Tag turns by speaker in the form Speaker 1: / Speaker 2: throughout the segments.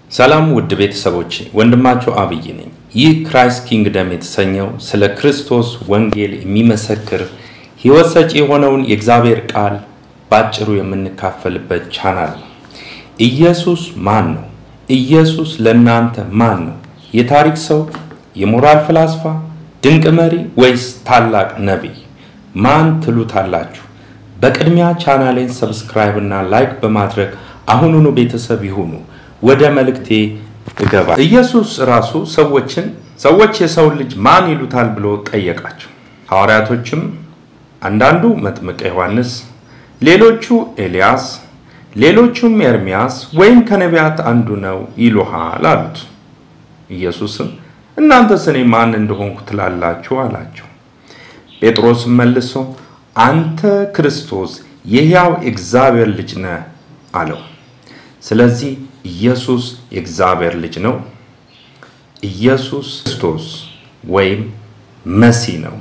Speaker 1: ሰላም ውድ ቤተሰቦች፣ ወንድማቸው አብይ ነኝ። ይህ ክራይስት ኪንግደም የተሰኘው ስለ ክርስቶስ ወንጌል የሚመሰክር ሕይወት ሰጪ የሆነውን የእግዚአብሔር ቃል ባጭሩ የምንካፈልበት ቻናል ነው። ኢየሱስ ማን ነው? ኢየሱስ ለእናንተ ማን ነው? የታሪክ ሰው፣ የሞራል ፍላስፋ፣ ድንቅ መሪ ወይስ ታላቅ ነቢይ? ማን ትሉታላችሁ? በቅድሚያ ቻናሌን ሰብስክራይብ እና ላይክ በማድረግ አሁኑኑ ቤተሰብ ይሁኑ። ወደ መልእክቴ እገባ። ኢየሱስ ራሱ ሰዎችን ሰዎች የሰውን ልጅ ማን ይሉታል ብሎ ጠየቃቸው። ሐዋርያቶችም አንዳንዱ መጥምቀ ዮሐንስ፣ ሌሎቹ ኤልያስ፣ ሌሎቹም ኤርሚያስ ወይም ከነቢያት አንዱ ነው ይሉሃል አሉት። ኢየሱስም እናንተስ እኔ ማን እንደሆንኩ ትላላችሁ አላቸው። ጴጥሮስም መልሶ አንተ ክርስቶስ የሕያው እግዚአብሔር ልጅ ነህ አለው። ስለዚህ ኢየሱስ የእግዚአብሔር ልጅ ነው። ኢየሱስ ክርስቶስ ወይም መሲህ ነው።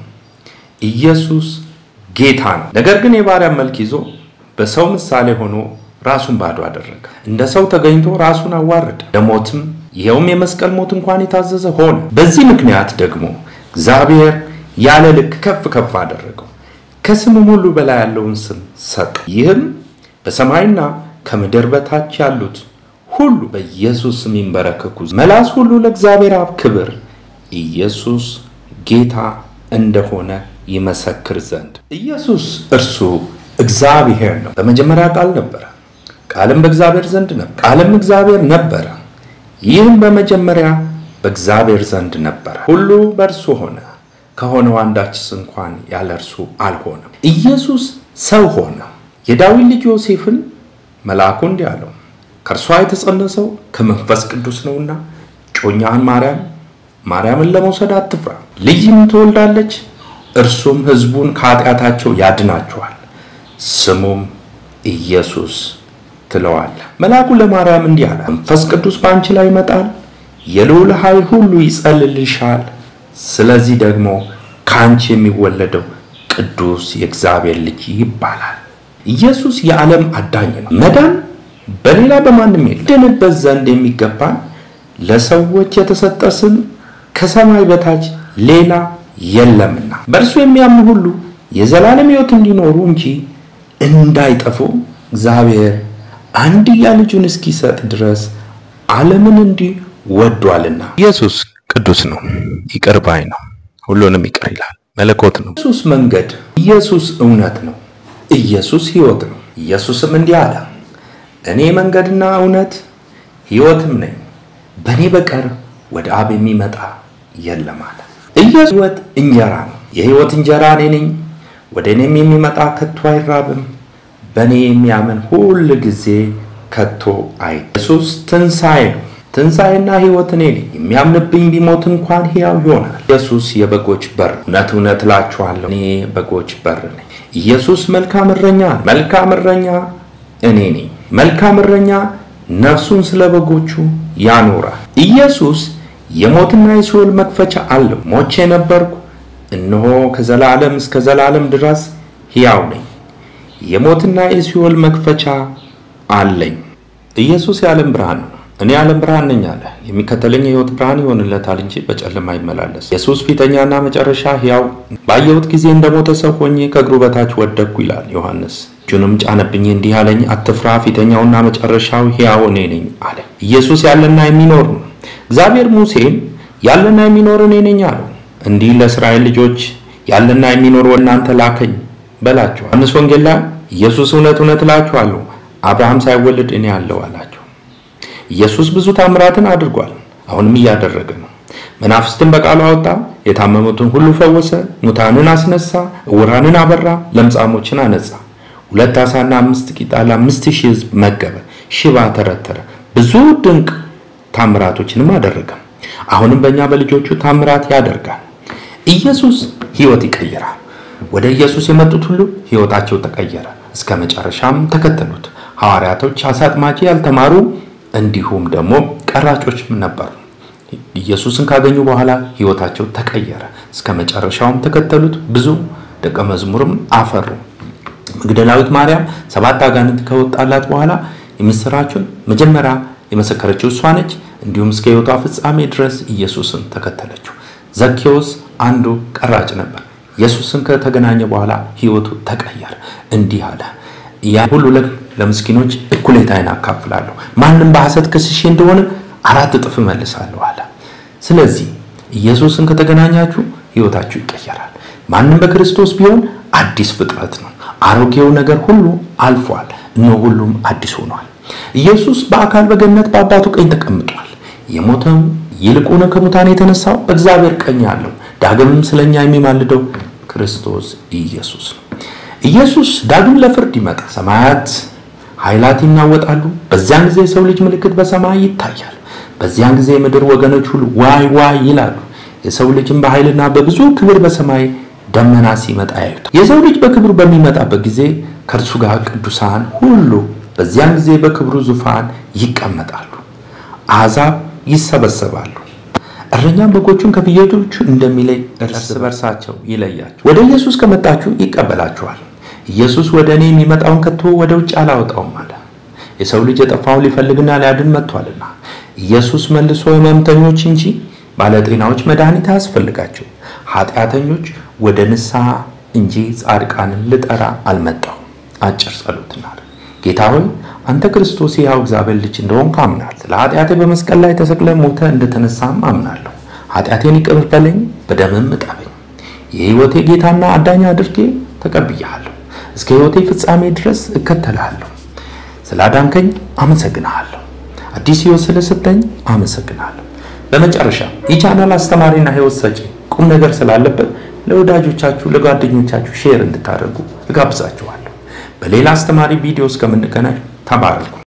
Speaker 1: ኢየሱስ ጌታ ነው። ነገር ግን የባሪያ መልክ ይዞ በሰው ምሳሌ ሆኖ ራሱን ባዶ አደረገ። እንደ ሰው ተገኝቶ ራሱን አዋረደ፣ ለሞትም ይኸውም የመስቀል ሞት እንኳን የታዘዘ ሆነ። በዚህ ምክንያት ደግሞ እግዚአብሔር ያለ ልክ ከፍ ከፍ አደረገው፣ ከስምም ሁሉ በላይ ያለውን ስም ሰጠ። ይህም በሰማይና ከምድር በታች ያሉት ሁሉ በኢየሱስ ስም ይንበረከኩ፣ መላስ ሁሉ ለእግዚአብሔር አብ ክብር ኢየሱስ ጌታ እንደሆነ ይመሰክር ዘንድ። ኢየሱስ እርሱ እግዚአብሔር ነው። በመጀመሪያ ቃል ነበረ፣ ቃልም በእግዚአብሔር ዘንድ ነበር፣ ቃልም እግዚአብሔር ነበረ። ይህም በመጀመሪያ በእግዚአብሔር ዘንድ ነበረ። ሁሉ በእርሱ ሆነ፣ ከሆነው አንዳችስ እንኳን ያለ እርሱ አልሆነም። ኢየሱስ ሰው ሆነ። የዳዊት ልጅ ዮሴፍን መልአኩ እንዲህ አለው፣ ከእርሷ የተጸነሰው ከመንፈስ ቅዱስ ነውና ጮኛህን ማርያም ማርያምን ለመውሰድ አትፍራ፣ ልጅም ትወልዳለች፣ እርሱም ሕዝቡን ከኃጢአታቸው ያድናቸዋል፣ ስሙም ኢየሱስ ትለዋለህ። መልአኩ ለማርያም እንዲህ አለ፣ መንፈስ ቅዱስ በአንቺ ላይ ይመጣል፣ የልዑል ኃይል ሁሉ ይጸልልሻል። ስለዚህ ደግሞ ከአንቺ የሚወለደው ቅዱስ የእግዚአብሔር ልጅ ይባላል። ኢየሱስ የዓለም አዳኝ ነው። መዳን በሌላ በማንም የለም። ድንበት ዘንድ የሚገባን ለሰዎች የተሰጠ ስም ከሰማይ በታች ሌላ የለምና በእርሱ የሚያምኑ ሁሉ የዘላለም ሕይወት እንዲኖሩ እንጂ እንዳይጠፉ እግዚአብሔር አንድያ ልጁን እስኪሰጥ ድረስ ዓለምን እንዲህ ወዷልና። ኢየሱስ ቅዱስ ነው፣ ይቅር ባይ ነው፣ ሁሉንም ይቅር ይላል፣ መለኮት ነው። ኢየሱስ መንገድ፣ ኢየሱስ እውነት ነው፣ ኢየሱስ ሕይወት ነው። ኢየሱስም እንዲህ አለ፣ እኔ መንገድና እውነት ሕይወትም ነኝ፣ በእኔ በቀር ወደ አብ የሚመጣ የለም አለ። ኢየሱስ ሕይወት እንጀራ ነው። የሕይወት እንጀራ እኔ ነኝ። ወደ እኔም የሚመጣ ከቶ አይራብም፣ በእኔ የሚያምን ሁል ጊዜ ከቶ አይ ኢየሱስ ትንሣኤ ነው። ትንሣኤና ሕይወት እኔ ነኝ። የሚያምንብኝ ቢሞት እንኳን ሕያው ይሆናል። ኢየሱስ የበጎች በር፣ እውነት እውነት እላችኋለሁ እኔ በጎች በር ነኝ። ኢየሱስ መልካም እረኛ ነው። መልካም እረኛ እኔ ነኝ። መልካም እረኛ ነፍሱን ስለ በጎቹ ያኖራል። ኢየሱስ የሞትና የሲኦል መክፈቻ አለው። ሞቼ ነበርኩ፣ እነሆ ከዘላለም እስከ ዘላለም ድረስ ሕያው ነኝ። የሞትና የሲኦል መክፈቻ አለኝ። ኢየሱስ የዓለም ብርሃን ነው። እኔ የዓለም ብርሃን ነኝ አለ። የሚከተለኝ የሕይወት ብርሃን ይሆንለታል እንጂ በጨለማ አይመላለስ። ኢየሱስ ፊተኛና መጨረሻ ሕያው፣ ባየሁት ጊዜ እንደሞተ ሰው ሆኜ ከእግሩ በታች ወደቅኩ ይላል ዮሐንስ። እጁንም ጫነብኝ እንዲህ አለኝ፣ አትፍራ፣ ፊተኛውና መጨረሻው ሕያው እኔ ነኝ አለ። ኢየሱስ ያለና የሚኖር ነው። እግዚአብሔር ሙሴን ያለና የሚኖር እኔ ነኝ አለው። እንዲህ ለእስራኤል ልጆች ያለና የሚኖር ወደ እናንተ ላከኝ በላቸው። ዮሐንስ ወንጌል ላይ ኢየሱስ እውነት እውነት እላችኋለሁ አብርሃም ሳይወለድ እኔ አለው አላቸው። ኢየሱስ ብዙ ታምራትን አድርጓል፣ አሁንም እያደረገ ነው። መናፍስትን በቃሉ አወጣ፣ የታመሙትን ሁሉ ፈወሰ፣ ሙታንን አስነሳ፣ እውራንን አበራ፣ ለምጻሞችን አነጻ። ሁለት ዓሣና አምስት ቂጣ ለአምስት ሺህ ሕዝብ መገበ፣ ሽባ ተረተረ፣ ብዙ ድንቅ ታምራቶችንም አደረገ። አሁንም በእኛ በልጆቹ ታምራት ያደርጋል። ኢየሱስ ሕይወት ይቀይራል። ወደ ኢየሱስ የመጡት ሁሉ ሕይወታቸው ተቀየረ፣ እስከ መጨረሻም ተከተሉት። ሐዋርያቶች አሳ አጥማጅ ያልተማሩ እንዲሁም ደግሞ ቀራጮችም ነበሩ። ኢየሱስን ካገኙ በኋላ ሕይወታቸው ተቀየረ፣ እስከ መጨረሻውም ተከተሉት። ብዙ ደቀ መዝሙርም አፈሩ። መግደላዊት ማርያም ሰባት አጋንንት ከወጣላት በኋላ የምስራቹን መጀመሪያ የመሰከረችው እሷ ነች። እንዲሁም እስከ ሕይወቷ ፍጻሜ ድረስ ኢየሱስን ተከተለችው። ዘኬዎስ አንዱ ቀራጭ ነበር። ኢየሱስን ከተገናኘ በኋላ ሕይወቱ ተቀየረ። እንዲህ አለ፣ ያ ሁሉ ለምስኪኖች እኩሌታዬን አካፍላለሁ፣ ማንም በሐሰት ከስሼ እንደሆነ አራት እጥፍ እመልሳለሁ አለ። ስለዚህ ኢየሱስን ከተገናኛችሁ ሕይወታችሁ ይቀየራል። ማንም በክርስቶስ ቢሆን አዲስ ፍጥረት ነው። አሮጌው ነገር ሁሉ አልፏል፣ እነሆ ሁሉም አዲስ ሆኗል። ኢየሱስ በአካል በገነት በአባቱ ቀኝ ተቀምጧል። የሞተው ይልቁን ከሙታን የተነሳው እግዚአብሔር ቀኝ አለው። ዳግምም ስለኛ የሚማልደው ክርስቶስ ኢየሱስ ነው። ኢየሱስ ዳግም ለፍርድ ይመጣል። ሰማያት ኃይላት ይናወጣሉ። በዚያን ጊዜ የሰው ልጅ ምልክት በሰማይ ይታያል። በዚያን ጊዜ የምድር ወገኖች ሁሉ ዋይ ዋይ ይላሉ። የሰው ልጅም በኃይልና በብዙ ክብር በሰማይ ደመና ሲመጣ ያዩታል። የሰው ልጅ በክብሩ በሚመጣበት ጊዜ ከእርሱ ጋር ቅዱሳን ሁሉ በዚያን ጊዜ በክብሩ ዙፋን ይቀመጣሉ። አሕዛብ ይሰበሰባሉ። እረኛም በጎቹን ከፍየሎቹ እንደሚለይ እርስ በርሳቸው ይለያቸው። ወደ ኢየሱስ ከመጣችሁ ይቀበላችኋል። ኢየሱስ ወደ እኔ የሚመጣውን ከቶ ወደ ውጭ አላወጣውም አለ። የሰው ልጅ የጠፋውን ሊፈልግና ሊያድን መጥቷልና። ኢየሱስ መልሶ ሕመምተኞች እንጂ ባለጤናዎች መድኃኒት አያስፈልጋቸው፣ ኃጢአተኞች ወደ ንስሐ እንጂ ጻድቃንን ልጠራ አልመጣሁም። አጭር ጸሎት እናድርግ። ጌታ ሆይ አንተ ክርስቶስ የሕያው እግዚአብሔር ልጅ እንደሆንክ አምናለሁ። ስለ ኃጢአቴ በመስቀል ላይ ተሰቅለ ሞተ እንደተነሳም አምናለሁ። ኃጢአቴን ይቅር በለኝ፣ በደምም እጠበኝ። የሕይወቴ ጌታና አዳኝ አድርጌ ተቀብያለሁ። እስከ ሕይወቴ ፍጻሜ ድረስ እከተልሃለሁ። ስላዳንከኝ አመሰግንሃለሁ። አዲስ ሕይወት ስለሰጠኝ አመሰግናለሁ። በመጨረሻ ይህ ቻናል አስተማሪና ሕይወት ሰጪ ቁም ነገር ስላለበት ለወዳጆቻችሁ ለጓደኞቻችሁ ሼር እንድታደርጉ እጋብዛችኋለሁ። በሌላ አስተማሪ ቪዲዮ እስከምንገናኝ ተባረኩ።